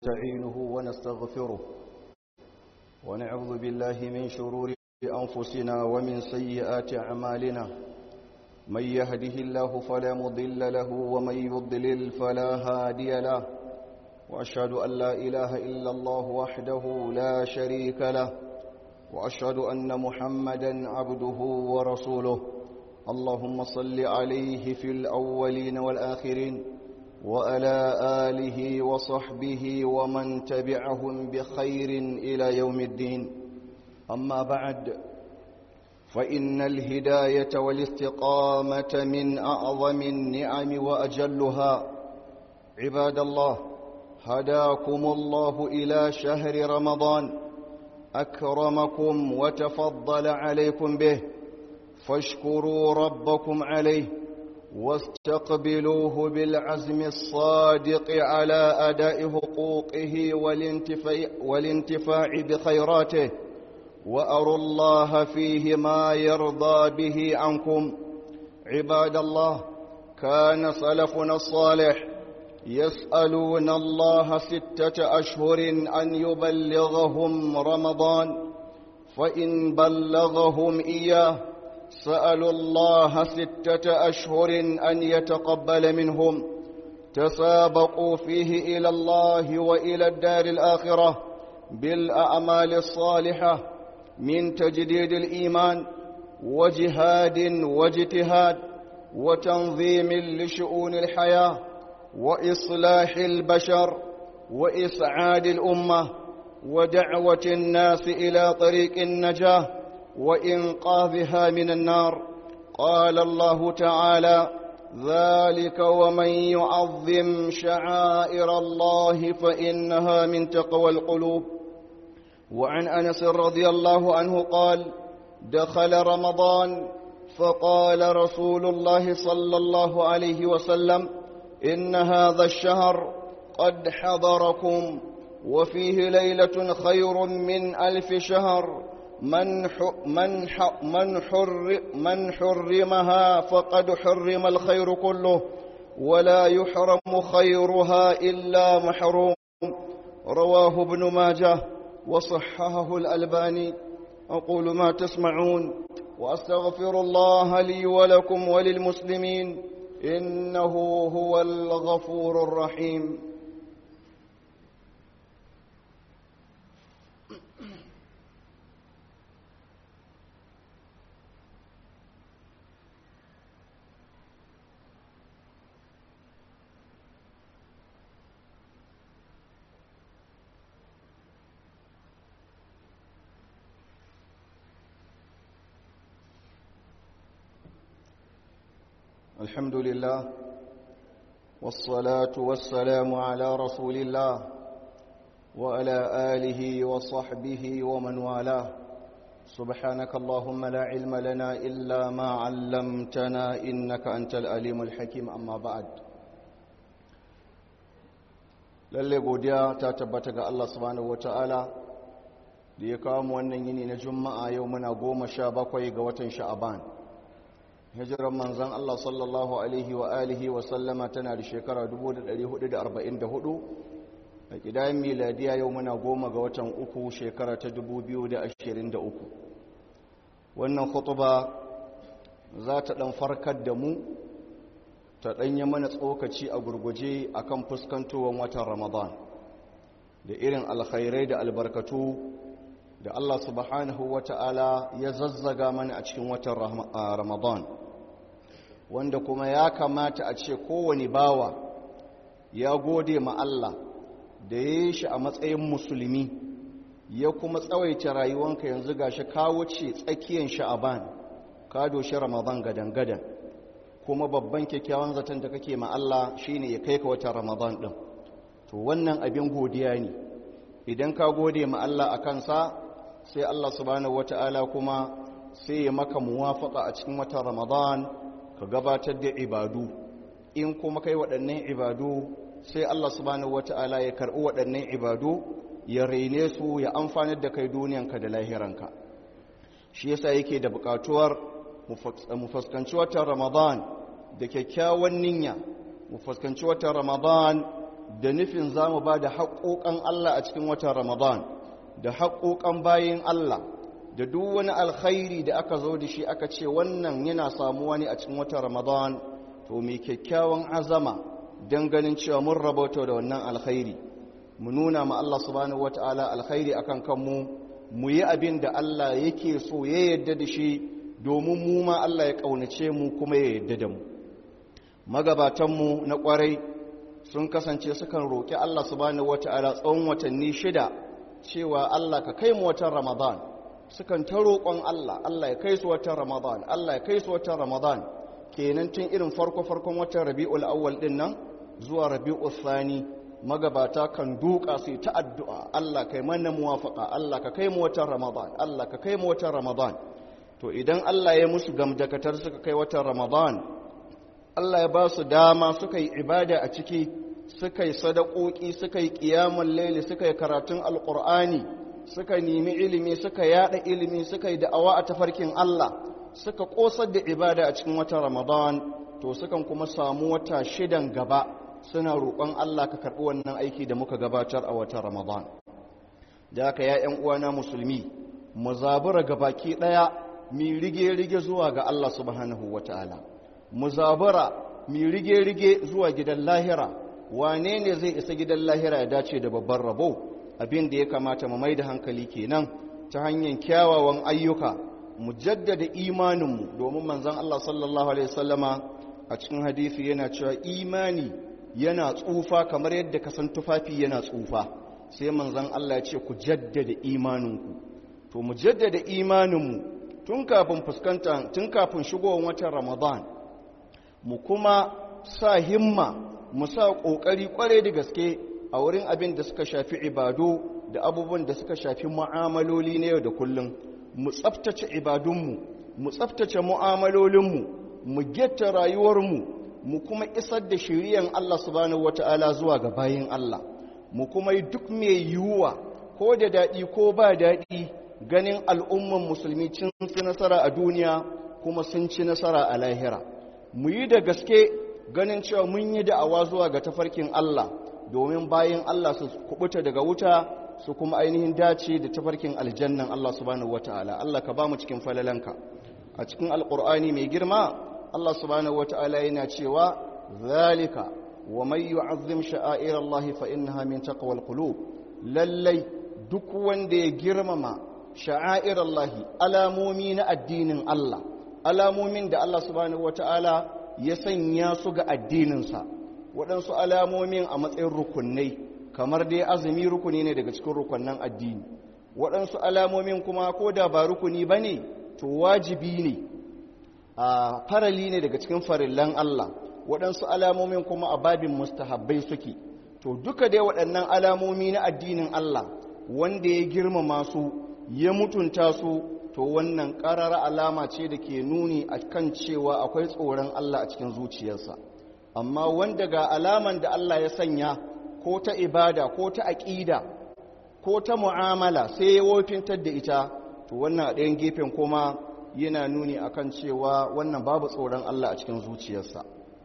ونستعينه ونستغفره ونعوذ بالله من شرور أنفسنا ومن سيئات أعمالنا من يهده الله فلا مضل له ومن يضلل فلا هادي له وأشهد أن لا إله إلا الله وحده لا شريك له وأشهد أن محمدا عبده ورسوله اللهم صل عليه في الأولين والآخرين وعلى آله وصحبه ومن تبعهم بخير إلى يوم الدين أما بعد فإن الهداية والاستقامة من أعظم النعم وأجلها عباد الله هداكم الله إلى شهر رمضان أكرمكم وتفضل عليكم به فاشكروا ربكم عليه واستقبلوه بالعزم الصادق على أداء حقوقه والانتفاع, والانتفاع بخيراته وأروا الله فيه ما يرضى به عنكم عباد الله كان سلفنا الصالح يسألون الله ستة أشهر أن يبلغهم رمضان فإن بلغهم إياه سألوا الله ستة أشهر أن يتقبل منهم تسابقوا فيه إلى الله وإلى الدار الآخرة بالأعمال الصالحة من تجديد الإيمان وجهاد واجتهاد وتنظيم لشؤون الحياة وإصلاح البشر وإسعاد الأمة ودعوة الناس إلى طريق النجاة وإنقاذها من النار قال الله تعالى ذلك ومن يعظم شعائر الله فإنها من تقوى القلوب وعن أنس رضي الله عنه قال دخل رمضان فقال رسول الله صلى الله عليه وسلم إن هذا الشهر قد حضركم وفيه ليلة خير من ألف شهر من من من حر من حرمها فقد حرم الخير كله ولا يحرم خيرها إلا محروم رواه ابن ماجه وصححه الألباني أقول ما تسمعون وأستغفر الله لي ولكم وللمسلمين إنه هو الغفور الرحيم الحمد لله والصلاة والسلام على رسول الله وعلى آله وصحبه ومن والاه سبحانك اللهم لا علم لنا إلا ما علمتنا إنك أنت الأليم الحكيم أما بعد lalle godiya ta tabbata ga Allah subhanahu wataala da ya kawo mu wannan yini na juma'a yau muna goma sha bakwai ga watan sha'aban hijiran manzan Allah sallallahu Alaihi wa alihi wa sallama tana da shekara 1444 a ƙidayen miladiya yau muna goma ga watan uku shekara ta 2023 wannan khutuba za ta ɗan farkar da mu ta ɗanya mana tsokaci a gurguje a kan fuskantowar watan ramadan da irin alkhairai da albarkatu da Allah subhanahu wa ta'ala ya zazzaga mana a cikin watan ramadan wanda kuma ya kamata a ce kowane bawa ya gode ma Allah da ya yi shi a matsayin musulmi ya kuma tsawaita rayuwanka yanzu gashi ka wuce tsakiyar sha'aban ka doshi ramadan gadan-gadan kuma babban kyakkyawan zaton da kake ma Allah shine ya kai ka watan ramadan din to wannan abin godiya ne idan ka gode ma Allah a kansa sai Allah subhanahu wata'ala kuma sai ya maka muwafaka a cikin watan ramadan ka gabatar da ibadu in kuma kai waɗannan ibadu sai Allah subhanahu wata'ala ya karɓi waɗannan ibadu ya raine su ya amfanar da kai duniyanka da lahiranka shi yasa yake da buƙatuwar mu fuskanci watan ramadan da kyakkyawan niyya mu fuskanci watan ramadan da nufin za mu ba da haƙoƙan Allah a cikin watan Ramadan da haƙoƙan bayin Allah da duk wani alkhairi da aka zo da shi aka ce wannan yana samuwa ne a cikin watan Ramadan to mai kyakkyawan azama don ganin cewa mun rabauta da wannan alkhairi mu nuna ma Allah subhanahu wataala alkhairi akan kanmu mu yi abin da Allah yake so ya yadda da shi domin mu ma Allah ya ƙaunace mu kuma ya yadda da mu magabatanmu na ƙwarai sun kasance sukan roƙi Allah subhanahu wata'ala tsawon watanni shida cewa Allah ka kai mu watan Ramadan sukan ta roƙon Allah Allah ya kai su watan Ramadan Allah ya kai su watan Ramadan kenan tun irin farko farkon watan Rabiul Awwal din nan zuwa Rabiul Thani magabata kan duka su ta addu'a Allah kai mana muwafaqa Allah ka kai mu watan Ramadan Allah ka kai mu watan Ramadan to idan Allah ya musu gamdakatar suka kai watan Ramadan Allah ya ba su dama suka yi ibada a ciki suka yi sadakoki suka yi ƙiyamun laili suka yi karatun alƙur'ani suka nemi ilimi suka yada ilimi suka yi da'awa a tafarkin Allah suka ƙosar da ibada a cikin watan Ramadan to sukan kuma samu wata shidan gaba suna roƙon Allah ka karɓi wannan aiki da muka gabatar a watan Ramadan da haka ya ƴan uwana musulmi mu zabura gabaki ɗaya mi rige-rige zuwa ga Allah subhanahu wataala mu zabura mi rige-rige zuwa gidan lahira wane ne zai isa gidan lahira ya dace da babban rabo abin da ya kamata mu mai da hankali kenan ta hanyar kyawawan ayyuka mu jaddada imaninmu domin manzon Allah sallallahu alaihi wasallama a cikin hadisi yana cewa imani yana tsufa kamar yadda ka san tufafi yana tsufa sai manzon Allah ya ce ku jaddada imaninku to mu jaddada imaninmu tun kafin fuskanta tun kafin shigowar watan Ramadan mu kuma sa himma mu sa ƙoƙari ƙware da gaske a wurin abin da suka shafi ibadu da abubuwan da suka shafi mu'amaloli na yau da kullum mu tsaftace ibadunmu mu tsaftace mu'amalolinmu mu getta rayuwarmu mu kuma isar da shiriyan Allah subhanahu wata'ala zuwa ga bayin Allah mu kuma yi duk mai yiwuwa ko da daɗi ko ba daɗi ganin al'umman musulmi cin ci nasara a duniya kuma sun ci nasara a lahira mu yi da gaske ganin cewa mun yi da'awa zuwa ga tafarkin Allah domin bayan Allah su kubuta daga wuta su kuma ainihin dace da tafarkin aljannan Allah subhanahu wataala Allah ka ba mu cikin falalanka a cikin alqur'ani mai girma Allah subhanahu wataala yana cewa zalika wa man yu'azzim sha'air Allah fa innaha min taqwal qulub lallai duk wanda ya girmama sha'air Allah alamomi na addinin Allah alamomin da Allah subhanahu wataala ya sanya su ga addininsa waɗansu alamomin a matsayin rukunai kamar dai azumi rukuni ne daga cikin rukunnan addini waɗansu alamomin kuma ko da ba rukuni ba ne to wajibi ne a farali ne daga cikin farillan Allah waɗansu alamomin kuma a babin mustahabbai suke to duka dai waɗannan alamomi na addinin Allah wanda ya girmama su ya mutunta su to wannan ƙarara alama ce da ke nuni a kan cewa akwai tsoron Allah a cikin zuciyarsa amma wanda ga alaman da Allah ya sanya ko ta ibada ko ta aƙida ko ta mu'amala sai ya wofintar da ita to wannan a ɗayan gefen kuma yana nuni akan cewa wannan babu tsoron Allah a cikin zuciyarsa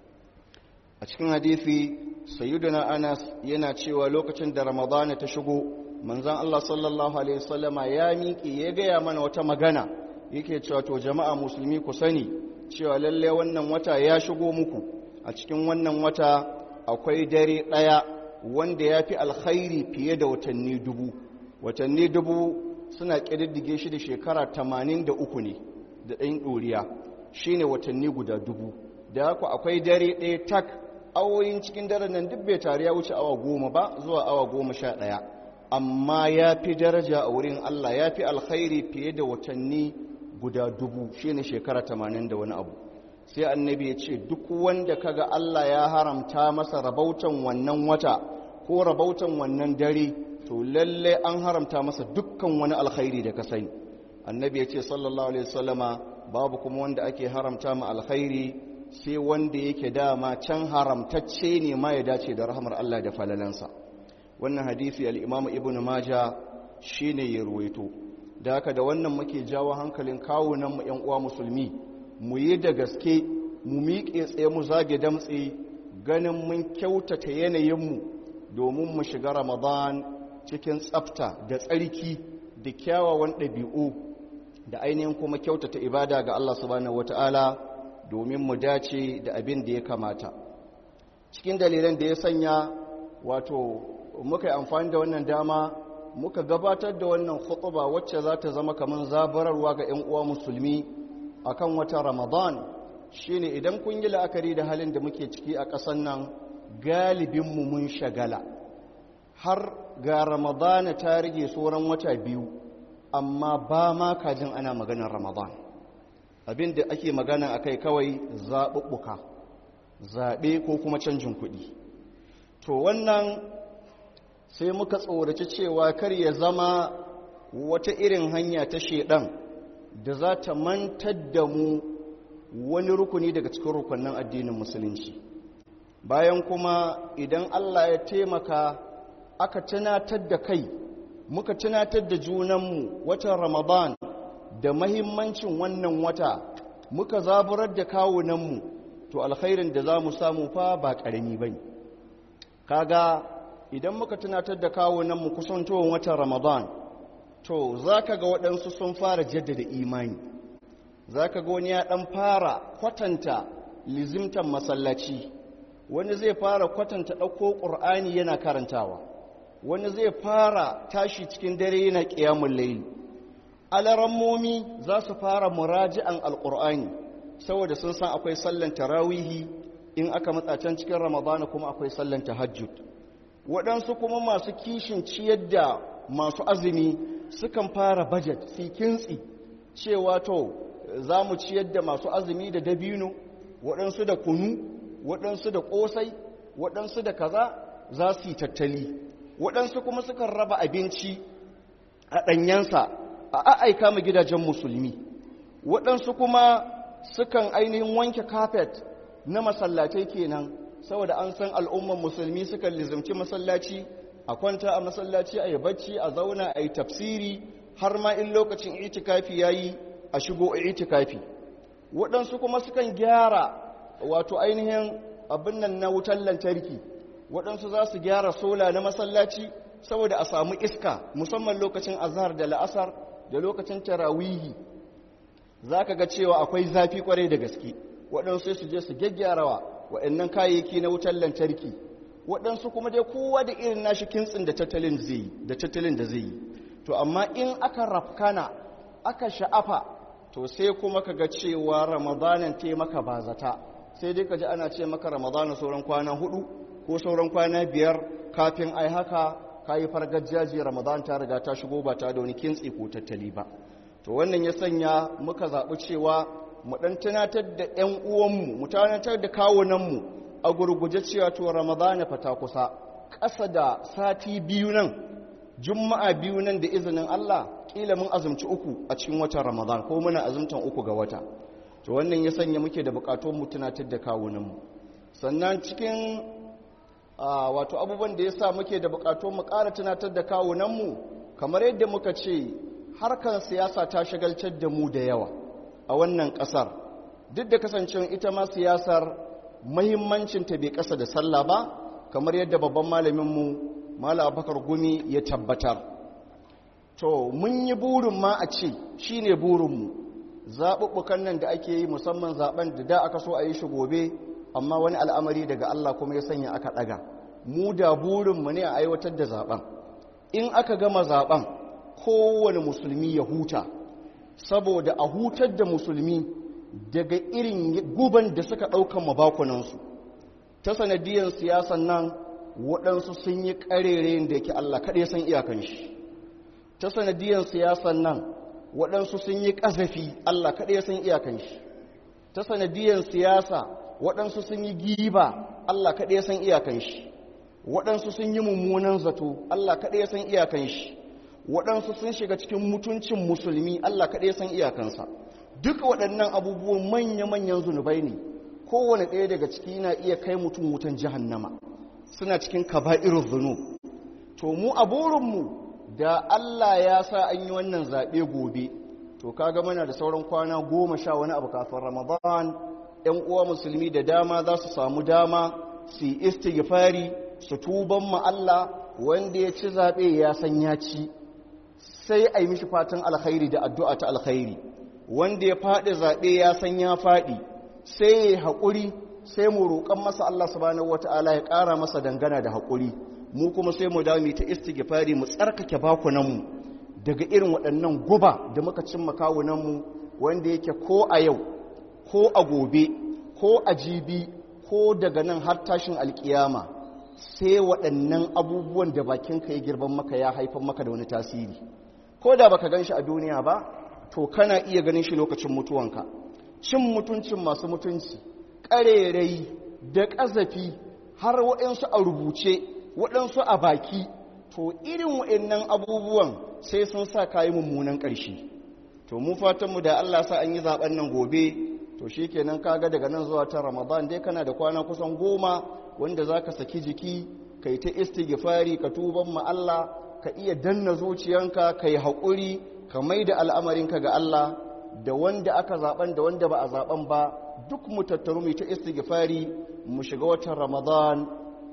a cikin hadisi sayyiduna Anas yana cewa lokacin da Ramadana ta shigo manzan Allah sallallahu Alaihi wasallama ya miƙe ya gaya mana wata magana yake cewa to jama'a musulmi ku sani cewa lalle wannan wata ya shigo muku a cikin wannan wata akwai dare ɗaya wanda ya fi alkhairi fiye da watanni dubu watanni dubu suna ƙididdige shi da shekara tamanin da uku ne da ɗayin ɗoriya shi ne watanni guda dubu da haka akwai dare ɗaya tak awoyin cikin daren nan duk bai tare ya wuce awa goma ba zuwa awa goma sha ɗaya amma ya fi daraja a wurin Allah ya fi alkhairi fiye da watanni guda dubu shi ne shekara tamanin da wani abu sai annabi ya ce duk wanda kaga Allah ya haramta masa rabautan wannan wata ko rabautan wannan dare to lalle an haramta masa dukkan wani alkhairi da ka sani annabi ya ce sallallahu alaihi wasallama babu kuma wanda ake haramta ma alkhairi sai wanda yake dama can haramtacce ne ma ya dace da rahmar Allah da falalansa wannan hadisi al'imamu ibn maja shi ne ya ruwaito da haka da wannan muke jawo hankalin kawunanmu ‘yan uwa musulmi mu yi da gaske mu miƙe tsaye mu zage damtse ganin mun kyautata yanayinmu domin mu shiga ramadan cikin tsafta da tsarki da kyawawan ɗabi'u da ainihin kuma kyautata ibada ga Allah subhanahu wata'ala domin mu dace da abin da ya kamata cikin dalilan da ya sanya wato muka yi amfani da wannan dama muka gabatar da wannan khutuba wacce za ta zama kamar zabararwa ga 'yan uwa musulmi akan wata ramadan shine idan kun yi la'akari da halin da muke ciki a ƙasan nan galibinmu mun shagala har ga ramadana ta rage sauran wata biyu amma ba ma kajin ana maganar ramadan abin da ake magana a kai kawai zaɓuɓɓuka zaɓe ko kuma canjin kuɗi to wannan sai muka tsoraci cewa kar ya zama wata irin hanya ta shedan da za ta mantar da mu wani rukuni daga cikin rukunin addinin musulunci bayan kuma idan Allah ya taimaka aka tunatar da kai muka tunatar da junanmu watan ramadan da mahimmancin wannan wata muka zaburar da kawunanmu to alkhairin da za mu samu fa ba ƙarami ba ne kaga idan muka tunatar da kawunanmu kusantowar watan ramadan to za ka ga waɗansu sun fara jaddada imani za ka ga wani ya ɗan fara kwatanta lizimtan masallaci wani zai fara kwatanta ɗauko ƙur'ani yana karantawa wani zai fara tashi cikin dare yana ƙiyamun laili alarammomi za su fara muraji'an alƙur'ani saboda sun san akwai sallan tarawihi in aka matsa can cikin ramadana kuma akwai sallan tahajjud waɗansu kuma masu kishin ciyar da masu azumi sukan fara budget su kintsi cewa to za mu ciyar da masu azumi da dabino waɗansu da kunu waɗansu da ƙosai waɗansu da kaza za su yi tattali waɗansu kuma sukan raba abinci a ɗanyensa a aika ma gidajen musulmi waɗansu kuma sukan ainihin wanke kafet na masallatai kenan saboda an san al'umman musulmi sukan lizimci masallaci a kwanta a masallaci a yi bacci a zauna a yi tafsiri har ma in lokacin itikafi ya yi a shigo a itikafi waɗansu kuma sukan gyara wato ainihin abin nan na wutar lantarki waɗansu za su gyara sola na masallaci saboda a samu iska musamman lokacin azhar da la'asar da lokacin tarawihi za ka ga cewa akwai zafi kwarai da gaske waɗansu sai su je su gyaggyarawa waɗannan kayayyaki na wutar lantarki waɗansu kuma dai kowa da irin nashi kintsin da tattalin zai yi da tattalin da zai yi to amma in aka rafkana aka sha'afa to sai kuma ka ga cewa ramadanan te maka bazata sai dai ka ji ana ce maka ramadana sauran kwana hudu ko sauran kwana biyar kafin ai haka ka yi fargajaji ramadan ta riga ta shigo ba ta da wani kintsi ko tattali ba to wannan ya sanya muka zaɓi cewa mu ɗan tunatar da 'yan uwanmu mu tunatar da kawunanmu a gurguje cewa to ramadana fa ta kusa ƙasa da sati biyu nan juma'a biyu nan da izinin Allah kila mun azumci uku a cikin watan ramadan ko muna azumtan uku ga wata to wannan ya sanya muke da bukatun mu tunatar da kawunanmu sannan cikin wato abubuwan da ya sa muke da bukatun mu ƙara tunatar da kawunanmu kamar yadda muka ce harkar siyasa ta shagaltar da mu da yawa a wannan ƙasar duk da kasancewar ita ma siyasar mahimmancinta bai ƙasa da sallah ba kamar yadda babban malaminmu mala abakar gumi ya tabbatar to mun yi burin ma a ce shi ne burinmu zaɓuɓɓukan nan da ake yi musamman zaɓen da da aka so a yi shi gobe amma wani al'amari daga Allah kuma ya sanya aka ɗaga mu da burinmu ne a aiwatar da zaɓen in aka gama zaɓen kowane musulmi ya huta saboda a hutar da musulmi daga irin guban da suka ɗaukan mabakunansu ta sanadiyar siyasan nan waɗansu sun yi ƙarere da yake Allah kaɗai san iyakan shi ta sanadiyar siyasan nan waɗansu sun yi ƙazafi Allah kaɗai san iyakan shi ta sanadiyar siyasa waɗansu sun yi giba Allah kaɗai san iyakan shi waɗansu sun yi mummunan zato Allah kaɗai san iyakan shi waɗansu sun shiga cikin mutuncin musulmi Allah kaɗai san iyakansa duk waɗannan abubuwan manya-manyan zunubai ne kowane ɗaya daga ciki na iya kai mutum wutan jahannama suna cikin kaba'irun zunub to mu a burinmu da Allah ya sa an yi wannan zaɓe gobe to kaga mana da sauran kwana goma sha wani abu kafin ramadan ‘yan uwa musulmi da dama za su samu dama su yi istighfari su tuban mu Allah wanda ya ci zaɓe ya san ya ci sai a yi mishi fatan alkhairi da addu'a ta alkhairi wanda ya faɗi zaɓe ya san ya faɗi sai ya yi haƙuri sai mu roƙon masa Allah subhanahu wata'ala ya ƙara masa dangana da haƙuri mu kuma sai mu dami ta istighfari mu tsarkake bakunanmu daga irin waɗannan guba da muka cimma kawunanmu wanda yake ko a yau ko a gobe ko a jibi ko daga nan har tashin alkiyama sai waɗannan abubuwan da bakinka ya girban maka ya haifar maka da wani tasiri ko da baka gan shi a duniya ba to kana iya ganin shi lokacin mutuwanka cin mutuncin masu mutunci ƙarerai da ƙazafi har waɗansu a rubuce waɗansu a baki to irin waɗannan abubuwan sai sun sa kayi mummunan ƙarshe to mu fatanmu da Allah sa an yi zaɓen nan gobe to shi kenan kaga daga nan zuwa ta ramadan dai kana da kwana kusan goma wanda za ka saki jiki ka yi ta istighfari ka tuban ma Allah ka iya danna zuciyanka ka yi haƙuri ka mai da al'amarinka ga Allah da wanda aka zaɓen da wanda ba a zaɓen ba duk mu tattaru mu ta istighfari mu shiga watan ramadan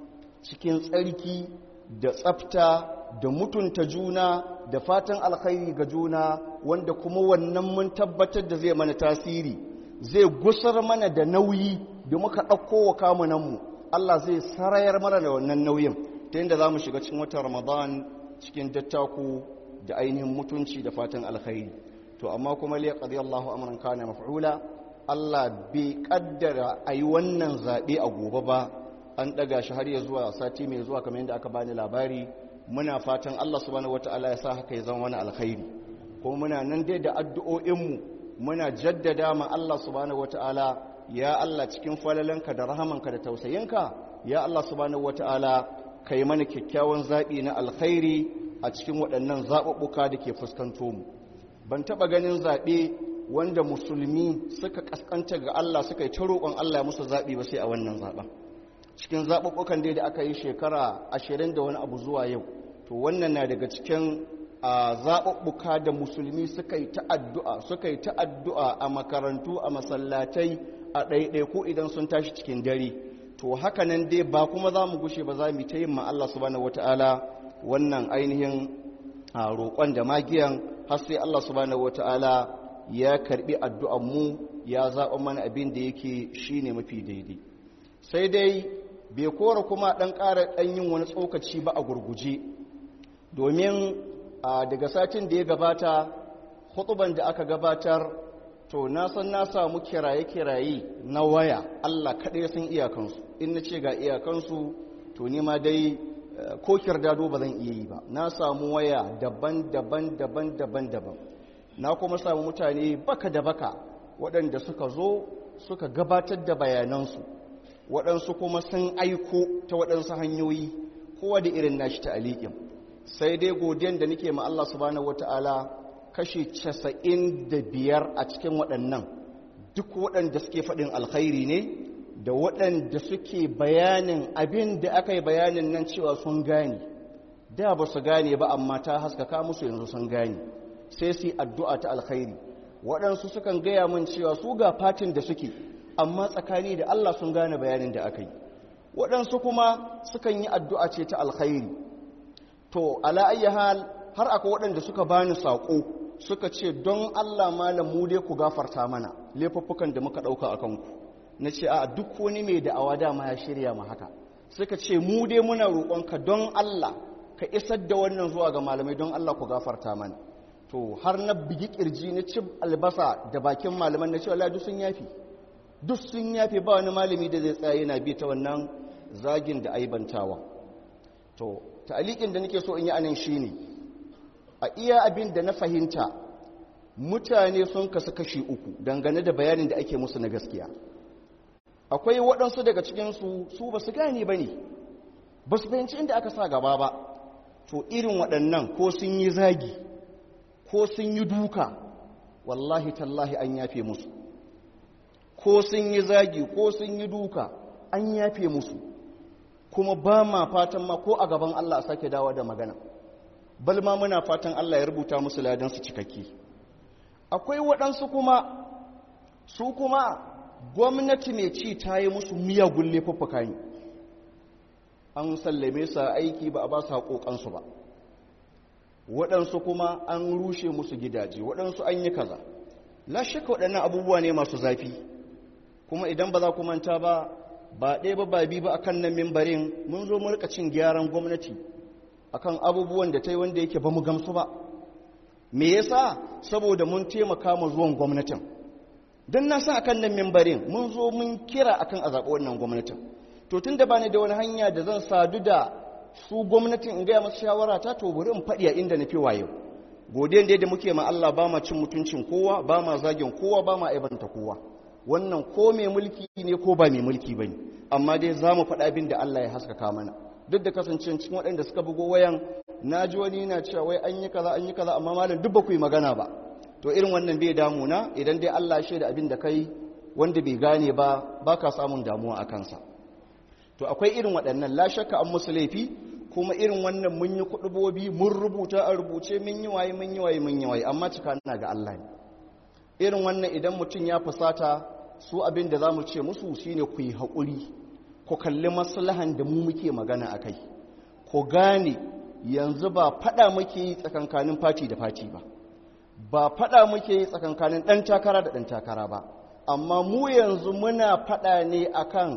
cikin tsarki da tsafta da mutunta juna da fatan alkhairi ga juna wanda kuma wannan mun tabbatar da zai mana tasiri zai gusar mana da nauyi da muka ɗauko wa kamunanmu Allah zai sarayar mana da wannan nauyin ta yadda za mu shiga cikin watan ramadan cikin dattaku da ainihin mutunci da fatan alkhairi to amma kuma liya qadi Allahu amran kana maf'ula Allah bai kaddara ayi wannan zabe a gobe ba an daga shi har ya zuwa sati mai zuwa kamar yadda aka bani labari muna fatan Allah subhanahu wataala ya sa haka ya zama wani alkhairi kuma muna nan dai da addu'o'inmu muna jaddada ma Allah subhanahu wataala ya Allah cikin falalanka da rahamanka da tausayinka ya Allah subhanahu wataala kai mana kyakkyawan zaɓi na alkhairi a cikin waɗannan zaɓuɓɓuka da ke fuskanto mu ban taɓa ganin zaɓe wanda musulmi suka ƙasƙanta ga Allah suka yi ta roƙon Allah ya musu zaɓi ba sai a wannan zaɓen cikin zaɓuɓɓukan dai da aka yi shekara ashirin da wani abu zuwa yau to wannan na daga cikin zaɓuɓɓuka da musulmi suka yi ta'addu'a suka yi ta'addu'a a makarantu a masallatai a ɗaiɗaiku idan sun tashi cikin dare to haka nan dai ba kuma za mu gushe ba za mu ta yin ma Allah subhanahu wata'ala wannan ainihin roƙon da magiyan har sai Allah subhanahu wata'ala ya karɓi addu'an mu ya zaɓa mana abin da yake shine mafi daidai sai dai bai kora kuma ɗan ƙara ɗan yin wani tsokaci ba a gurguje domin daga satin da ya gabata hutuban da aka gabatar to na san na samu kiraye-kiraye na waya Allah kaɗai sun iyakansu in na ce ga iyakansu to ma dai ko kirdado ba zan iya yi ba na samu waya daban-daban daban-daban daban na kuma samu mutane baka da baka waɗanda suka zo suka gabatar da bayanansu waɗansu kuma sun aiko ta waɗansu hanyoyi kowa da irin nashi ta alikin sai dai godiyan da nake ma Allah subhanahu wata'ala kashi casa'in da biyar a cikin waɗannan duk waɗanda suke faɗin alkhairi ne da waɗanda suke bayanin abin da aka yi bayanin nan cewa sun gane da ba su gane ba amma ta haskaka musu yanzu sun gane sai su yi addu'a ta alkhairi waɗansu sukan gaya min cewa su ga fatin da suke amma tsakani da Allah sun gane bayanin da aka yi waɗansu kuma sukan yi addu'a ce ta alkhairi to ala hal har akwai waɗanda suka bani saƙo suka ce don Allah malam mu dai ku gafarta mana laifuffukan da muka ɗauka a kanku na ce a duk wani mai da'awa dama ya shirya ma haka suka ce mu dai muna roƙonka don Allah ka isar da wannan zuwa ga malamai don Allah ku gafarta mana to har na bigi kirji na ci albasa da bakin malaman na ce Allah duk sun yafi duk sun yafi ba wani malami da zai tsaya yana bi ta wannan zagin da aibantawa to ta'alikin da nake so in yi anan shine a iya abin da na fahimta mutane sun kasu kashi uku dangane da bayanin da ake musu na gaskiya akwai waɗansu daga cikinsu su ba su gane ba ne ba su fahimci inda aka sa gaba ba to irin waɗannan ko sun yi zagi ko sun yi duka wallahi tallahi an yafe musu ko sun yi zagi ko sun yi duka an yafe musu kuma ba ma fatan ma ko a gaban Allah a sake dawo da magana bal ma muna fatan Allah ya rubuta musu ladansu cikakke akwai waɗansu kuma su kuma gwamnati mai ci ta yi musu miyagun laifuffuka ne an sallame su aiki ba a ba su haƙoƙansu ba waɗansu kuma an rushe musu gidaje waɗansu an yi kaza la shakka waɗannan abubuwa ne masu zafi kuma idan ba za ku manta ba ba ɗaya ba ba bi ba akan nan mimbarin mun zo mu rika cin gyaran gwamnati akan abubuwan da ta yi wanda yake ba mu gamsu ba me yasa saboda mun taimaka mu zuwan gwamnatin don na san akan nan mimbarin mun zo mun kira akan a zaɓi wannan gwamnatin to tun da bani da wani hanya da zan sadu da su gwamnatin in gaya masu shawara ta to bari in faɗi a inda na fi wayo godiyan da muke ma Allah ba ma cin mutuncin kowa ba ma zagin kowa ba ma aibanta kowa wannan ko mai mulki ne ko ba mai mulki ba ne amma dai za mu faɗa abin da Allah ya haskaka mana duk da kasancewar cikin waɗanda suka bugo wayan na ji wani yana cewa wai an yi kaza an yi kaza amma malam duk ba ku yi magana ba to irin wannan bai damuna idan dai Allah ya shaida abin da kai wanda bai gane ba ba ka samun damuwa a kansa to akwai irin waɗannan la shakka an musu laifi kuma irin wannan mun yi kuɗubobi mun rubuta a rubuce mun yi waye mun yi waye mun yi waye amma cika na ga Allah ne irin wannan idan mutum ya fusata su abin da za mu ce musu shine ku yi haƙuri ku kalli maslahan da mu muke magana a kai ku gane yanzu ba faɗa muke yi tsakankanin fati da fati ba ba faɗa muke yi tsakankanin ɗan takara da ɗan takara ba amma mu yanzu muna faɗa ne akan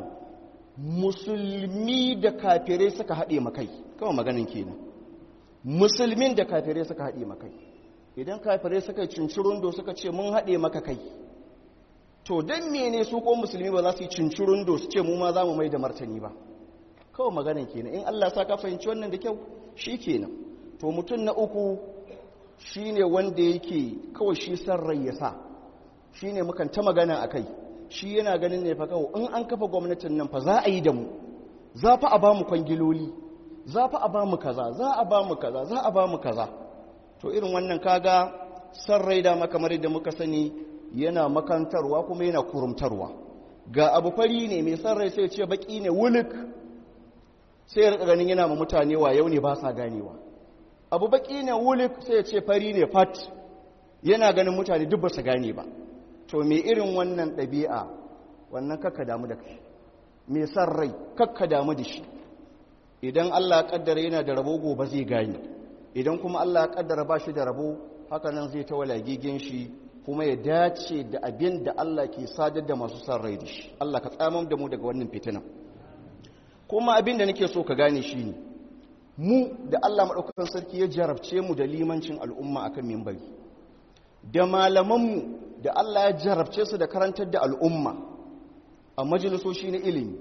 musulmi da kafirai suka haɗe makai kawai maganin kenan musulmin da kafirai suka haɗe makai idan kafirai suka cincirundo suka ce mun haɗe maka kai to don mene su ko musulmi ba za su yi cincirundo su ce mu ma za mu mai da martani ba kawai maganin kenan in allah sa ka fahimci wannan da kyau shi kenan to mutum na uku shi ne wanda yake kawai shi san rai ya sa shi ne mukan ta magana a kai shi yana ganin ne fa kawo in an kafa gwamnatin nan fa za a yi da mu za fa a ba mu kwangiloli za fa a ba mu kaza za a ba mu kaza za a ba mu kaza to irin wannan kaga san rai da kamar yadda muka sani yana makantarwa kuma yana kurumtarwa ga abu fari ne mai san rai sai ce baki ne wuluk sai ya rika ganin yana ma mutane wa yau ne ba sa ganewa abu baki ne wuluk sai ya ce fari ne fat yana ganin mutane duk ba su gane ba to me irin wannan ɗabi'a wannan kakka damu da kai me san rai kakka damu da shi idan Allah ya kaddara yana da rabo gobe zai gane idan kuma Allah ya kaddara ba shi da rabo haka nan zai ta walagigin shi kuma ya dace da abin da Allah ke sadar da masu san rai da shi Allah ka tsamam da mu daga wannan fitinan kuma abin da nake so ka gane shi ne mu da Allah maɗaukakan sarki ya jarabce mu da limancin al'umma akan mimbari da malamanmu da Allah ya jarabce su da karantar da al'umma a majalisoshi na ilimi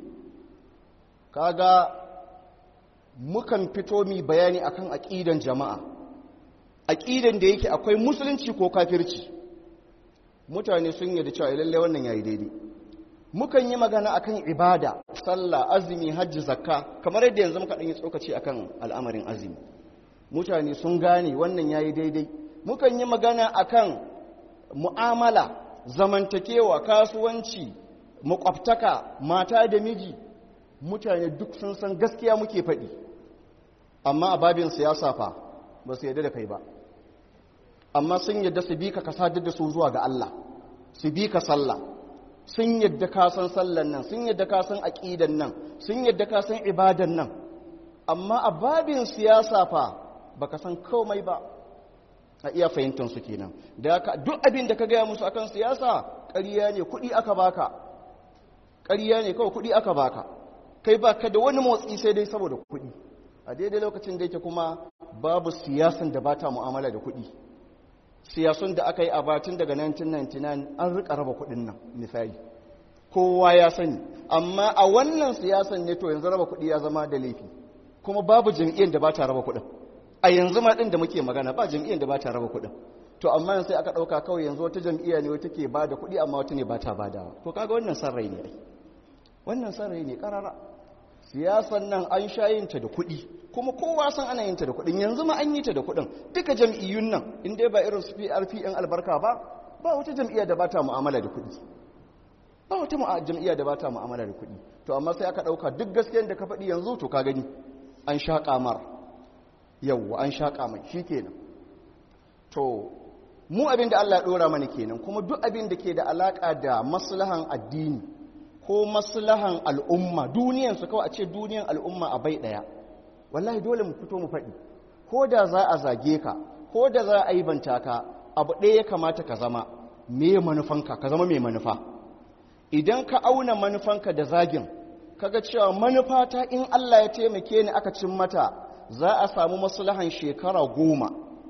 kaga mukan fito mi bayani akan aƙidan jama'a aƙidan da yake akwai musulunci ko kafirci mutane sun yi da cewa lallai wannan yayi daidai mukan yi magana akan ibada sallah azumi hajji zakka kamar yadda yanzu muka ɗan yi tsokaci akan al'amarin azumi mutane sun gane wannan yayi daidai mukan yi magana akan mu'amala zamantakewa kasuwanci makwabtaka mata da miji mutane duk sun san gaskiya muke faɗi amma a babin siyasa fa ba su yadda da kai ba amma sun yadda su bi ka kasadar da su zuwa ga Allah su bi ka sallah sun yadda ka san sallan nan sun yadda ka san aqidan nan sun yadda ka san ibadan nan amma a babin siyasa fa baka san komai ba a iya fahimtar su kenan da duk abin da ka gaya musu akan siyasa ƙarya ne kuɗi aka baka ƙarya ne kawai kuɗi aka baka kai baka da wani motsi sai dai saboda kuɗi a daidai lokacin da yake kuma babu siyasan da bata mu'amala da kuɗi siyasun da aka yi a batun daga 1999 an rika raba kuɗin nan misali kowa ya sani amma a wannan siyasan ne to yanzu raba kuɗi ya zama da laifi kuma babu jam'iyyar da bata raba kuɗin a yanzu ma ɗin da muke magana ba jam'iyyar da bata raba kuɗin to amma yanzu sai aka ɗauka kawai yanzu wata jam'iyya ne wata ke ba da kuɗi amma wata ne ba ta badawa to kaga wannan san rai ne ai wannan san rai ne karara siyasan nan an sha yin ta da kuɗi kuma kowa san ana yin ta da kuɗin yanzu ma an yi ta da kuɗin duka jam'iyyun nan in dai ba irin su PRP ɗin albarka ba ba wata jam'iyya da ba ta mu'amala da kuɗi ba wata jam'iyya da ba ta mu'amala da kuɗi to amma sai aka ɗauka duk gaskiyar da ka faɗi yanzu to ka gani an sha kamar yawwa an sha kamar shi kenan to mu abin da Allah ya ɗora mana kenan kuma duk abin da ke da alaƙa da maslahan addini ko maslahan al'umma duniyansu kawai a ce duniyan al'umma a bai ɗaya wallahi dole mu fito mu faɗi ko da za a zage ka ko da za a yi banta ka abu ɗaya ya kamata ka zama me manufanka ka zama mai manufa idan ka auna manufanka da zagin kaga cewa manufa ta in Allah ya taimake ni aka cin mata za a samu maslahan shekara goma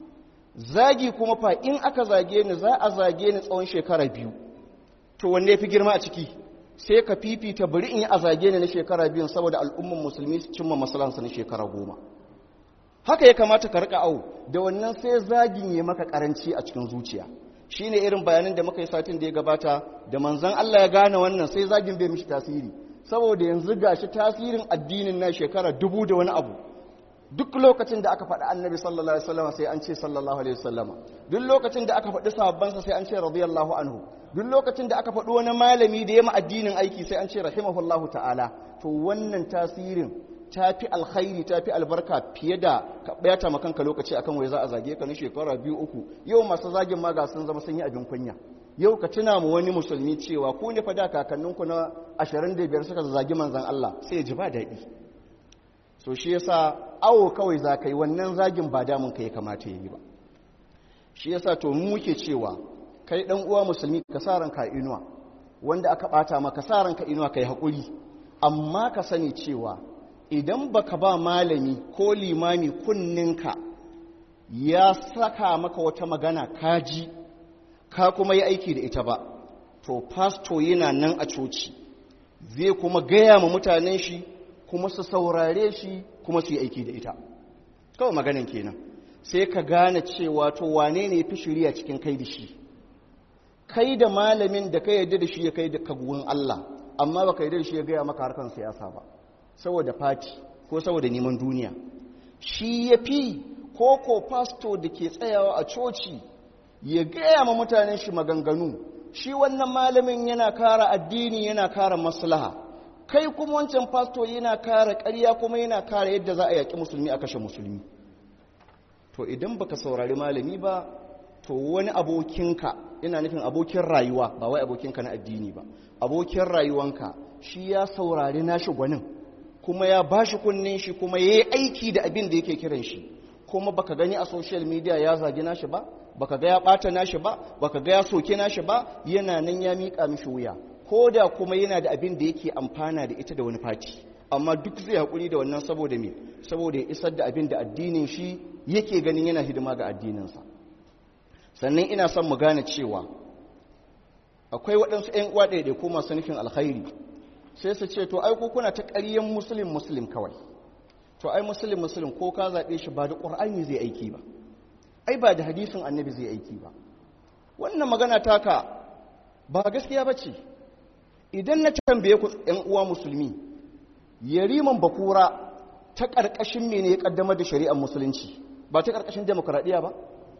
zagi kuma fa in aka zage ni za a zage ni tsawon shekara biyu to wanne ya fi girma a ciki sai ka fifita bari in yi a zage ni na shekara biyun saboda al'umman musulmi su cimma maslahansa na shekara goma haka ya kamata ka rika au da wannan sai zagin ya maka karanci a cikin zuciya shine irin bayanin da muka yi satin da ya gabata da manzon Allah ya gane wannan sai zagin bai mishi tasiri saboda yanzu gashi tasirin addinin na shekara dubu da wani abu duk lokacin da aka faɗi annabi sallallahu alaihi wasallam sai an ce sallallahu alaihi wasallama duk lokacin da aka faɗi sahabbansa sai an ce radiyallahu anhu duk lokacin da aka faɗi wani malami da ya ma addinin aiki sai an ce rahimahullahu ta'ala to wannan tasirin ta fi alkhairi ta fi albarka fiye da ka ɓata ma kanka lokaci akan wai za a zage ka na shekara biyu uku yau masu zagin ma ga sun zama sun yi abin kunya yau ka tuna mu wani musulmi cewa ku ne fa da kakanninku na 25 suka zagi manzon Allah sai ya ji ba daɗi so shi yasa awo kawai za ka yi wannan zagin ba damun ka ya kamata ya yi ba shi yasa to mu muke cewa kai dan uwa musulmi ka sa ranka inuwa wanda aka bata maka sa ranka inuwa kai hakuri amma ka sani cewa idan baka ba malami ko limami kunninka ya saka maka wata magana kaji ka kuma yi aiki da ita ba to pasto yana nan a coci zai kuma gaya ma mutanen shi kuma su saurare shi kuma su yi aiki da ita kawai maganin kenan sai ka gane cewa to wane ne fi shirya cikin kai da shi kai da malamin da ka yarda da shi ya kai da kaguwan Allah amma baka yarda da shi ya gaya maka harkan siyasa ba saboda fati ko saboda neman duniya shi ya fi ko ko pasto da ke tsayawa a coci ya gaya ma mutanen shi maganganu shi wannan malamin yana kara addini yana kara maslaha kai kuma wancan pasto yana kara ƙarya kuma yana kara yadda za a yaƙi musulmi a kashe musulmi to idan baka saurari malami ba to wani abokinka ina nufin abokin rayuwa ba wai abokinka na addini ba abokin rayuwanka shi ya saurari nashi gwanin kuma ya bashi kunnen shi kuma ya yi aiki da abin da yake kiran shi kuma baka gani a social media ya zagi nashi ba baka ga ya bata nashi ba baka ga ya soke nashi ba yana nan ya miƙa mishi wuya ko da kuma yana da abin da yake amfana da ita da wani fati amma duk zai haƙuri da wannan saboda me saboda ya isar da abin da addinin shi yake ganin yana hidima ga addininsa sannan ina son mu gane cewa akwai waɗansu 'yan uwa ɗaiɗaiku masu nufin alkhairi sai su ce to ai ko kuna ta ƙaryen musulun musulun kawai to ai musulun musulun ko ka zaɓe shi ba da ƙur'ani zai aiki ba ai ba da hadisin annabi zai aiki ba wannan magana taka ba gaskiya ba ce idan na tambaye ku ‘yan uwa musulmi yariman bakura ta ƙarƙashin mene ya ƙaddamar da shari'ar musulunci ba ta ƙarƙashin demokuraɗiyya ba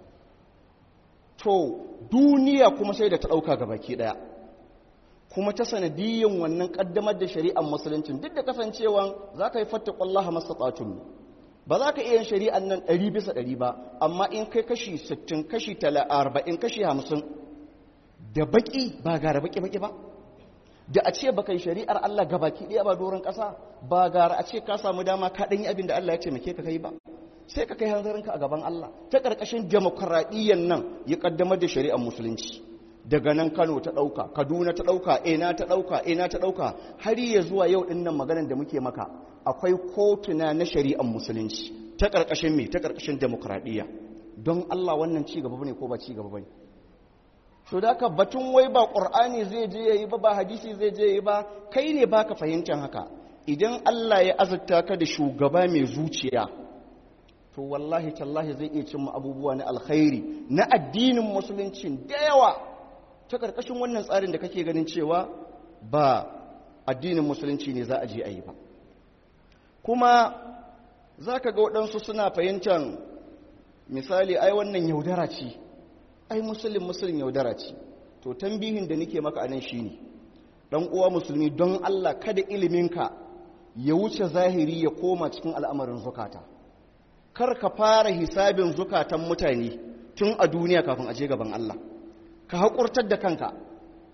to duniya kuma sai da ta ɗauka ga baki ɗaya kuma ta sanadiyyan wannan ƙaddamar da shari'ar musuluncin duk da kasancewan za ka yi fatta ƙwallaha masaɓatun ba za ka iya yin shari'ar nan ɗari bisa ɗari ba amma in kai kashi sittin kashi arba'in kashi hamsin da baƙi ba gara baƙi-baƙi ba da a ce baka yi shari'ar Allah ga baki ɗaya ba doron ƙasa ba gara a ce ka samu dama ka ɗanyi abin da Allah ya taimake ka kai ba sai ka kai hanzarinka a gaban Allah ta ƙarƙashin demokuraɗiyyar nan ya ƙaddamar da shari'ar musulunci daga nan Kano ta ɗauka Kaduna ta ɗauka ina ta ɗauka ina ta ɗauka har ya zuwa yau ɗin nan maganar da muke maka akwai kotuna na shari'ar musulunci ta ƙarƙashin me ta ƙarƙashin demokuraɗiyya don Allah wannan ci gaba ne ko ba ci gaba bane so da ka batun wai ba ƙur'ani zai je ya yi ba ba hadisi zai je ya yi ba kai ne baka fahimtar haka idan Allah ya azurta ka da shugaba mai zuciya to wallahi tallahi zai iya cimma abubuwa na alkhairi na addinin musulunci da yawa ta karkashin wannan tsarin da kake ganin cewa ba addinin musulunci ne za a je a yi ba kuma za ka ga waɗansu suna fahimtar misali ai wannan yaudara ce ai musulun musulun yaudara ce to tambihin da nake maka anan shine dan uwa musulmi don Allah kada iliminka ya wuce zahiri ya koma cikin al'amarin zukata kar ka fara hisabin zukatan mutane tun a duniya kafin a je gaban Allah ka haƙurtar da kanka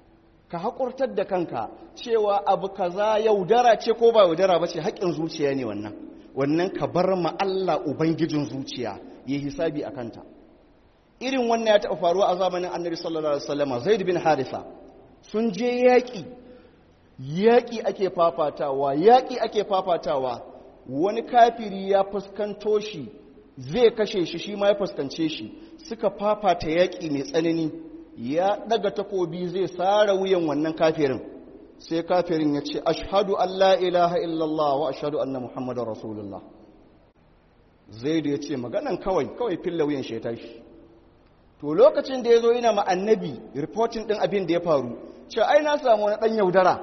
ka haƙurtar da kanka cewa abu kaza yaudara ce ko ba yaudara ba ce haƙƙin zuciya ne wannan wannan ka bar ma Allah ubangijin zuciya ya hisabi a kanta irin wannan ya taɓa faruwa a zamanin annabi sallallahu alaihi wasallam zaid bin harisa sun je yaƙi yaƙi ake fafatawa yaƙi ake fafatawa wani kafiri ya fuskanto shi zai kashe shi shi ma ya fuskance shi suka fafata yaƙi mai tsanani ya daga takobi zai sara wuyan wannan kafirin sai kafirin ya ce ashhadu an la ilaha illallah wa ashhadu anna muhammadar rasulullah zaidu ya ce maganan kawai kawai filla wuyan shi ya tashi to lokacin da ya zo yana ma annabi reporting din abin da ya faru ce ai na samu wani dan yaudara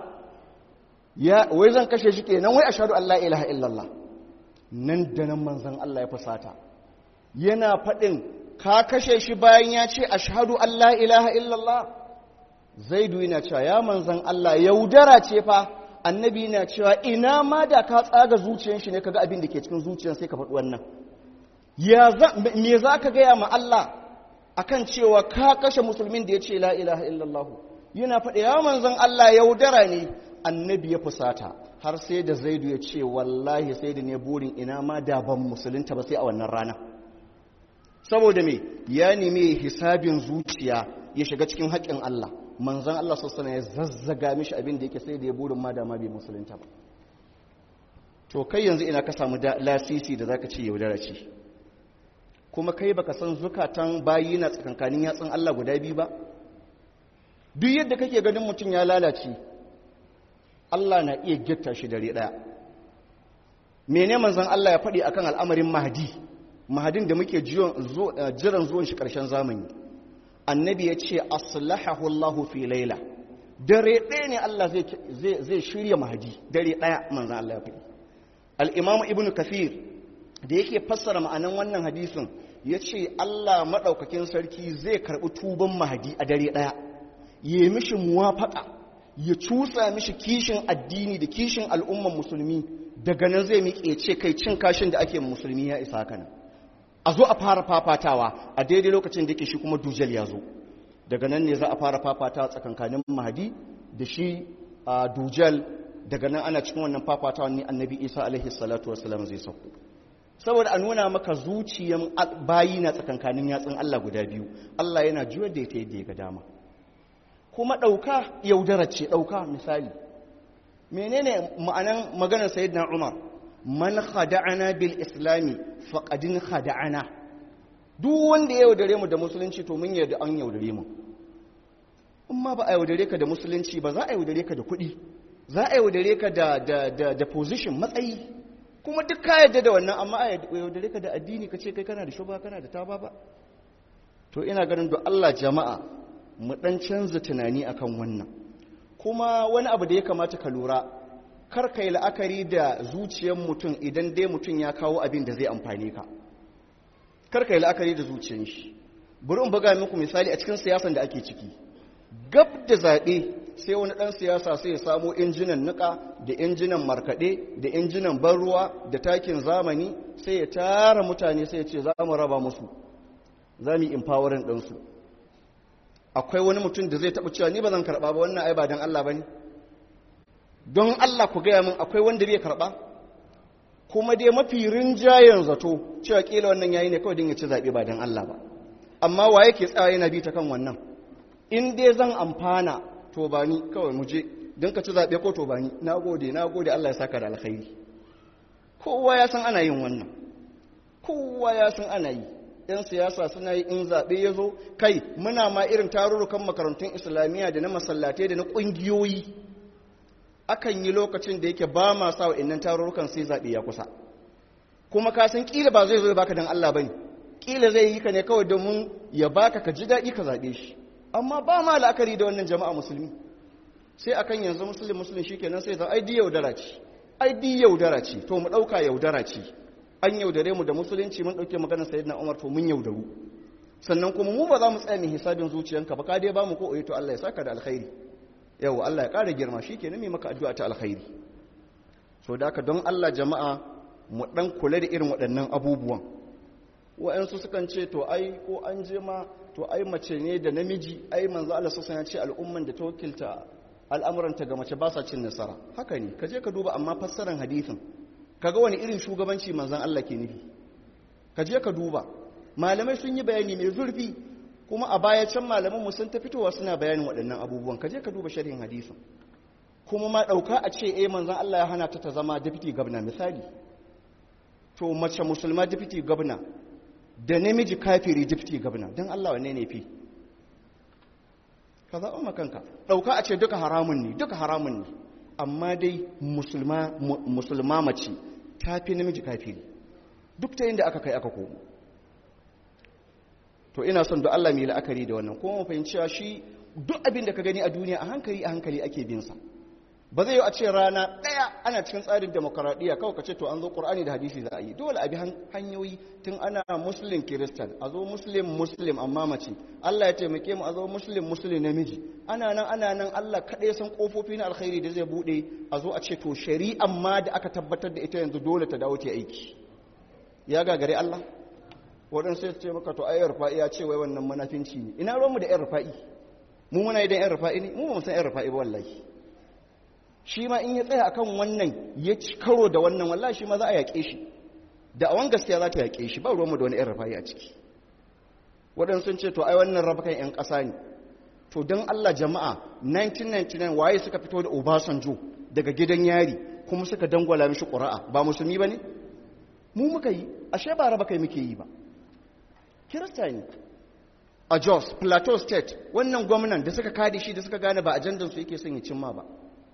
ya wai zan kashe shi kenan wai ashhadu an la ilaha illallah nan da nan manzon Allah ya fusata yana faɗin ka kashe shi bayan ya ce ashhadu an la ilaha illallah zaidu yana cewa ya manzan Allah yaudara ce fa annabi yana cewa ina ma da ka tsaga zuciyar shi ne kaga abin da ke cikin zuciyar sai ka faɗi wannan ya me za ka gaya ma Allah akan cewa ka kashe musulmin da ya ce la ilaha illallah yana faɗi ya manzan Allah yaudara ne annabi ya fusata har sai da zaidu ya ce wallahi sai da ne burin ina ma da ban musulunta ba sai a wannan rana saboda me ya nemi hisabin zuciya ya shiga cikin haƙƙin Allah manzan Allah sassana ya zazzaga mishi abin da yake sai da ya burin ma dama bai musulunta ba to kai yanzu ina ka samu lasisi da zaka ce yaudara ce kuma kai baka san zukatan bayi na tsakankanin yatsun Allah guda biyu ba duk yadda kake ganin mutum ya lalace Allah na iya gitta shi dare daya mene manzan Allah ya faɗi akan al'amarin mahdi mahadin da muke jiran zuwan shi ƙarshen zamani annabi ya ce aslahahu Allahu fi laila dare ɗaya ne Allah zai shirya mahadi dare ɗaya manzan Allah ya faɗi al'imamu ibn kafir da yake fassara ma'anan wannan hadisin ya ce Allah maɗaukakin sarki zai karɓi tuban mahadi a dare ɗaya ya yi mishi muwafaƙa ya cusa mishi kishin addini da kishin al'umman musulmi daga nan zai miƙe ce kai cin kashin da ake musulmi ya isa kana a zo a fara fafatawa a daidai lokacin da yake shi kuma dujal ya zo daga nan ne za a fara fafatawa tsakankanin mahadi da shi a dujal daga nan ana cikin wannan fafatawa ne annabi isa alaihi salatu wasalam zai sauko saboda a nuna maka zuciyan bayi na tsakankanin yatsun allah guda biyu allah yana juyar da ita yadda ya ga dama kuma ɗauka yaudara ce ɗauka misali menene ma'anan maganar sayyidina umar man khada'ana bil islami faqadin khada'ana duk wanda ya yaudare mu da musulunci to mun yarda an yaudare mu amma ba a yaudare ka da musulunci ba za a yaudare ka da kuɗi za a yaudare ka da da da, da position matsayi kuma duk ka yarda da wannan amma a yaudare ka da addini ka ce kai kana da shuba kana da taba ba to ina ganin da Allah jama'a mu dan canza tunani akan wannan kuma wani abu da ya kamata ka lura kar ka yi la'akari da zuciyar mutum idan dai mutum ya kawo abin da zai amfani ka kar ka yi la'akari da zuciyar shi bari in buga muku misali a cikin siyasan da ake ciki gab da zaɓe sai wani ɗan siyasa sai ya samo injinan niƙa da injinan markaɗe da injinan ban ruwa da takin zamani sai ya tara mutane sai ya ce za mu raba musu za mu yi empowering ɗinsu akwai wani mutum da zai taɓa cewa ni ba zan karɓa ba wannan ai ba don Allah ba ne don Allah ku gaya min akwai wanda bai karɓa kuma dai mafi rinjayen zato cewa ƙila wannan yayi ne kawai don ya ci zaɓe ba don Allah ba amma wa yake tsaya yana bi ta kan wannan in dai zan amfana to ba ni kawai mu je don ka ci zaɓe ko to ba ni na gode na gode Allah ya saka da alkhairi kowa ya san ana yin wannan kowa ya san ana yi yan siyasa suna yi in zaɓe ya zo kai muna ma irin tarurrukan makarantun islamiyya da na masallatai da na ƙungiyoyi akan yi lokacin da yake ba ma sa wa'annan tarurrukan sai zaɓe ya kusa kuma ka san ƙila ba zai zo ya baka don Allah ba ne ƙila zai yi ka ne kawai domin ya baka ka ji daɗi ka zaɓe shi amma ba ma la'akari da wannan jama'a musulmi sai akan yanzu musulmi musulmi shi kenan sai za ai di yaudara ce ai di yaudara ce to mu ɗauka yaudara ce an yaudare mu da musulunci mun ɗauke maganar sayyidina umar to mun yaudaru sannan kuma mu ba za mu tsaya mai hisabin zuciyanka ba ka dai ba mu ko to Allah ya saka da alkhairi yau Allah ya ƙara girma shi kenan mai maka addu'a ta alkhairi so da haka don Allah jama'a mu ɗan kula da irin waɗannan abubuwan wa'yansu sukan ce to ai ko an je ma to ai mace ne da namiji ai manzo Allah sassan ya ce al'umman da ta wakilta al'amuranta ga mace ba sa cin nasara haka ne ka je ka duba amma fassarar hadithin kaga wani irin shugabanci manzan Allah ke nufi ka je ka duba malamai sun yi bayani mai zurfi kuma a baya can malaman mu sun ta fitowa suna bayanin waɗannan abubuwan ka je ka duba sharhin hadisin kuma ma ɗauka a ce eh manzan Allah ya hana ta ta zama deputy governor misali to mace musulma deputy governor da namiji kafiri deputy governor don Allah wanne ne fi ka zaɓa makanka ɗauka a ce duka haramun ne duka haramun ne amma dai musulma mace ta fi namiji kafiri duk ta inda aka kai aka komo to ina son da Allah mai la'akari da wannan kuma fahimci cewa shi duk abin da ka gani a duniya a hankali a hankali ake bin sa ba zai yi a ce rana ɗaya ana cikin tsarin demokaradiyya kawai ka ce to an zo ƙur'ani da hadisi za a yi dole a bi hanyoyi tun ana muslim kiristan a zo muslim muslim amma mace allah ya taimake mu a zo muslim muslim namiji ana nan ana nan allah kaɗai san ƙofofi na alkhairi da zai buɗe a zo a ce to shari'an ma da aka tabbatar da ita yanzu dole ta dawo ta aiki ya gagare allah waɗansu sai ce maka to ayyar rufa'i ya ce wai wannan manafinci ne ina ruwanmu da yan rufa'i mu muna idan yan rufa'i ne mu ba mu san yan rufa'i ba wallahi shi ma in ya tsaya akan wannan ya ci karo da wannan wallahi shi ma za a yaƙe shi da awan gaskiya za ta yaƙe shi ba ruwanmu da wani yan rufa'i a ciki waɗansu sun ce to ai wannan rabakan yan ƙasa ne to don Allah jama'a 1999 waye suka fito da Obasanjo daga gidan yari kuma suka dangwala mishi ƙura'a ba musulmi ba ne mu muka yi ashe ba raba kai muke yi ba kirista ne a jos plateau state wannan gwamnan da suka kadi shi da suka gane ba ajandansu yake son ya cimma ba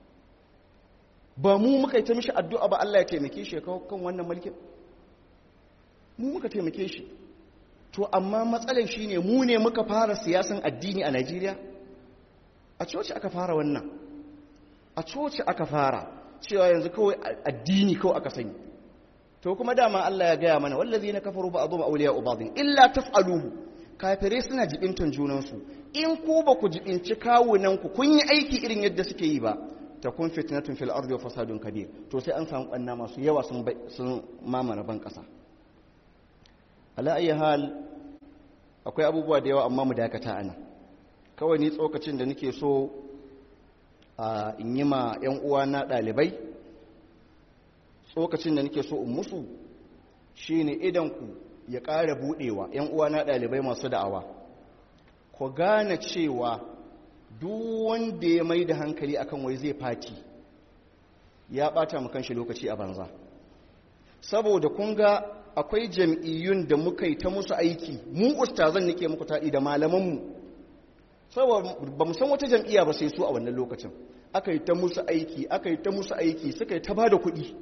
ba mu muka yi ta mishi addu'a ba Allah ya taimake shi kawo kan wannan mulkin mu muka taimake shi to amma matsalar shi ne mu ne muka fara siyasan addini a Najeriya a coci aka fara wannan a coci aka fara cewa yanzu kawai addini kawai aka sani to kuma dama Allah ya gaya mana wallazi na kafaru ba azu auliya ubadin illa taf'aluhu kafirai suna jibintan junansu in ku ba ku jibinci kawunan ku kun yi aiki irin yadda suke yi ba ta kun fitnatun fil ardi wa fasadun kabir to sai an samu banna masu yawa sun sun mamara ban kasa ala ayi hal akwai abubuwa da yawa amma mu dakata ana kawai ni tsokacin da nake so a in yi ma yan uwa na dalibai tsokacin da nake so in musu shine idan ku ya ƙara buɗewa ‘yan uwana ɗalibai masu da'awa ku gane cewa duk wanda ya mai da hankali akan wai zai fati ya ɓata mu kanshi lokaci a banza saboda kun ga akwai jam'iyyun da muka yi ta musu aiki mu ustazan nake muku taɗi da malamanmu saboda ba mu san wata jam'iyya ba sai su a wannan lokacin aka yi ta musu aiki aka yi ta musu aiki suka yi ta ba da kuɗi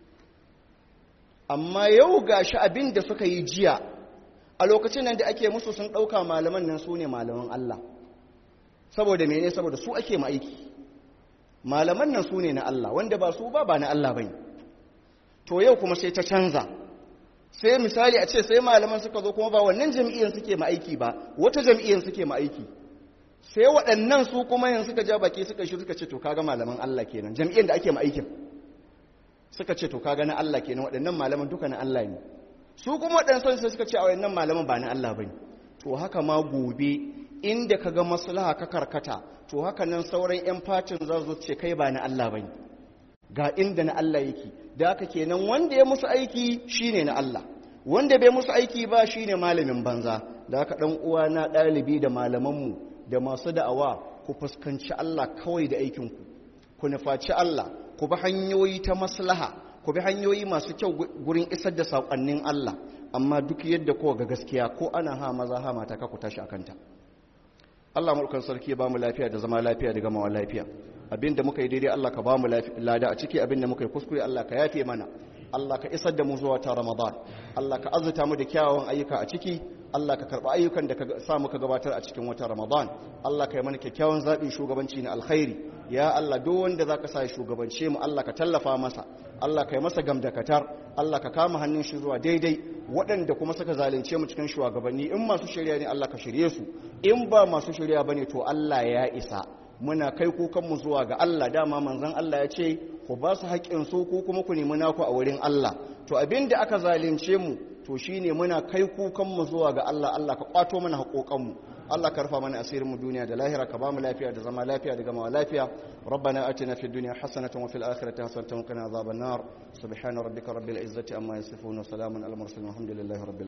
amma yau ga shi abin da suka yi jiya a lokacin nan da ake musu sun ɗauka malaman nan su ne malaman Allah saboda mene saboda su ake ma'aiki malaman nan su ne na Allah wanda ba su ba ba na Allah bane to yau kuma sai ta canza sai misali a ce sai malaman suka zo kuma ba wannan jam'iyyar suke ma'aiki ba wata jam'iyyar suke ma'aiki sai waɗannan su kuma yanzu suka ja baki suka shi suka ce to kaga malaman Allah kenan jam'iyyar da ake ma'aikin suka ce to kaga na Allah kenan waɗannan malaman duka na Allah ne su kuma waɗansan sai suka ce a waɗannan malaman ba na Allah bane to haka ma gobe inda kaga maslaha ka karkata to haka nan sauran yan fatin za su ce kai ba na Allah bane ga inda na Allah yake da haka kenan wanda ya musu aiki shine na Allah wanda bai musu aiki ba shine malamin banza da haka dan uwa na ɗalibi da malamanmu da masu da'awa ku fuskanci Allah kawai da aikinku ku nufaci Allah ku bi hanyoyi ta maslaha ku bi hanyoyi masu kyau gurin isar da saƙonnin Allah amma duk yadda kowa ga gaskiya ko ana ha maza ha mata ka ku tashi a kanta Allah mulkan sarki ya ba mu lafiya da zama lafiya da gamawa lafiya abinda muka yi daidai Allah ka ba mu lada a ciki abinda muka yi kuskure Allah ka yafe mana Allah ka isar da mu zuwa ta Ramadan Allah ka azuta mu da kyawawan ayyuka a ciki Allah ka karɓi ayyukan da ka sa muka gabatar a cikin watan Ramadan Allah ka yi mana kyakkyawan zaɓin shugabanci na alkhairi ya Allah duk wanda zaka sa shugabance mu Allah ka tallafa masa Allah ka yi masa gamdakatar Allah ka kama hannun shi zuwa daidai waɗanda kuma suka zalunce mu cikin shugabanni in masu shirya ne Allah ka shirye su in ba masu shirya bane to Allah ya isa muna kai kukanmu zuwa ga Allah dama manzon Allah ya ce ku ba su haƙƙin su ko kuma ku nemi naku a wurin Allah to abin da aka zalunce mu to shine muna kai kukanmu zuwa ga Allah Allah ka kwato mana haƙoƙanmu Allah ka rufa mana asirin mu duniya da lahira ka ba mu lafiya da zama lafiya da gamawa lafiya rabbana atina fid dunya hasanatan wa fil akhirati hasanatan wa qina adhaban nar subhana rabbika rabbil izzati amma yasifun wa salamun al mursalin walhamdulillahi rabbil